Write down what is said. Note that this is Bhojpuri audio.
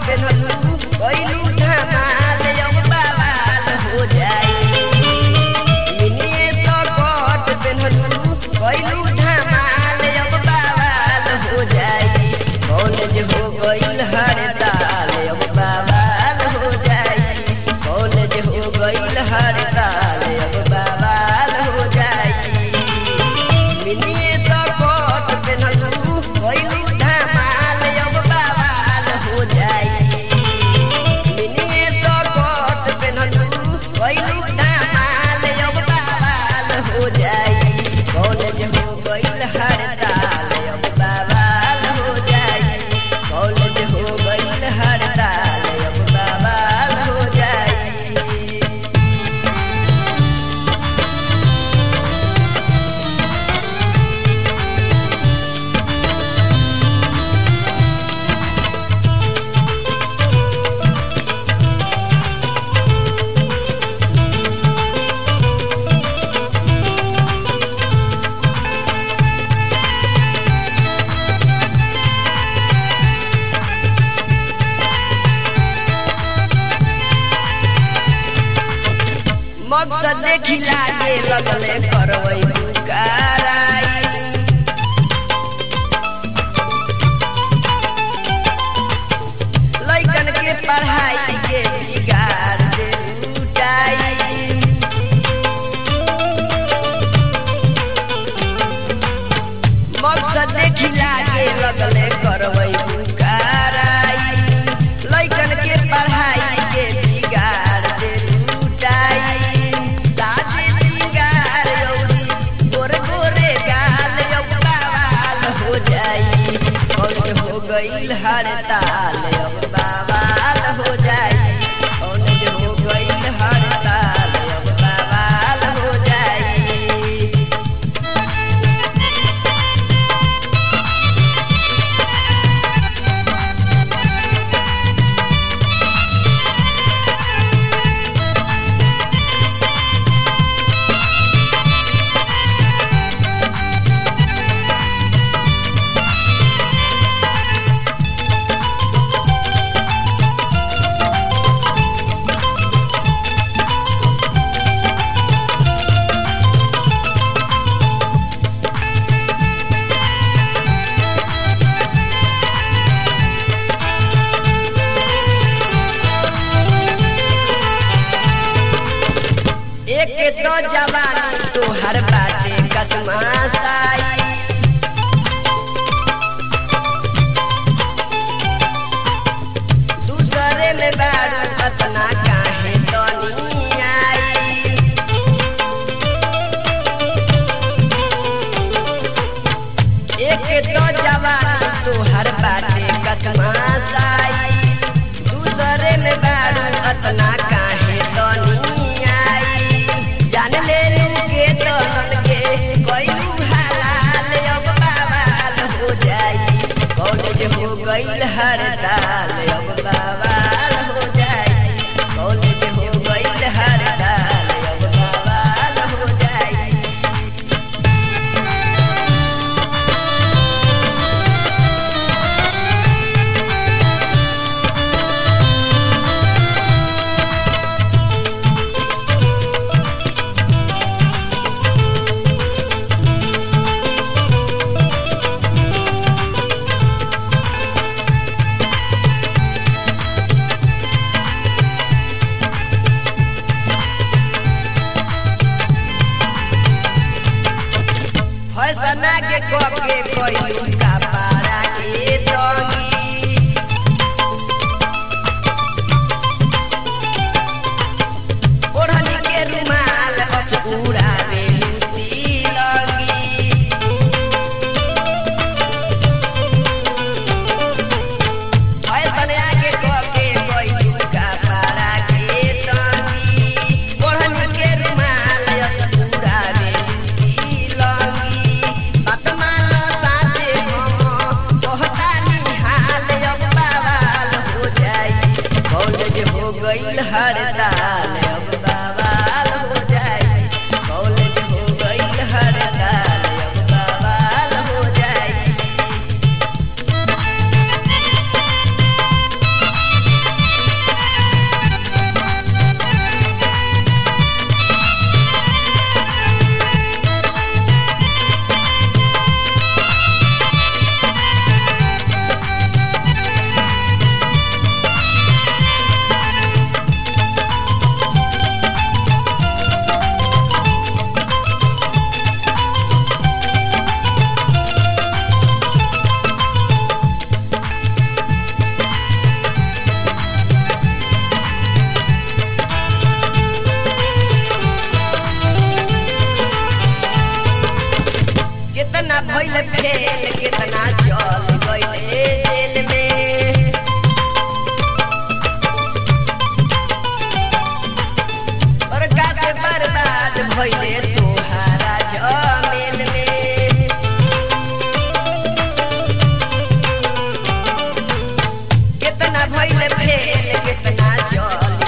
पेनहलू कैलू धमाल अब बवाल हो जाई मिनिए सकट पेनहलू कैलू धमाल अब बवाल हो जाई कॉलेज हो गईल हड़ताल अब बवाल हो जाई कॉलेज हो गईल हड़ताल अब बवाल हो जाई मिनिए सकट पेनहलू कैलू धमाल अब बवाल हो जाई मिनिए सकट पेनहलू कैलू धमाल अब बवाल हो जाई कॉलेज हो गईल हड़ताल अब बवाल हो जाई कॉलेज हो गईल हड़ताल अब बवाल हो जाई मकसद देखी लागे लगले करवई कराई लइकन के पढ़ाई के बिगाड़ दे लुटाई मकसद देखी लागे लगले करवई कराई लइकन के पढ़ाई के बिगाड़ दे लुटाई साजे सिंगार यौरी गोरे गोरे गाल यौ बवाल हो जाई कॉलेज हो गईल हड़ताल अब बवाल हो जाई कॉलेज हो गईल हड़ताल अब बवाल हो जाई एक तो जवान तोहर बाटे कसमासाई दूसरे में बारू अतना काहे तनी आई एक तो जवान तोहर बाटे कसमासाई दूसरे में बारू अतना काहे तनी आई जान ले लू के तन के कैलू हलाल अब बवाल हो जाई कॉलेज हो गईल हड़ताल अब बवाल हो जाई कॉलेज हो गईल हड़ताल अब बवाल हो जाई फैसना के कके कैलू का पारा के तंगी ओढ़नी के रुमाल बस उड़ा दे लगी फैसन आगे कके कैलू का पारा के तंगी ओढ़नी के रुमाल बस उड़ा दे लगी बात मानो साथे हम कहता निहाल अब बवाल हो जाई कॉलेज हो गईल हड़ताल अब बवाल हो जाई कॉलेज हो गईल हड़ताल अब बवाल हो जाई कितना भइल फेल कितना चल गइले जेल में और काते बर्बाद भइले तोहारा जमेल में कितना भइल फेल कितना चल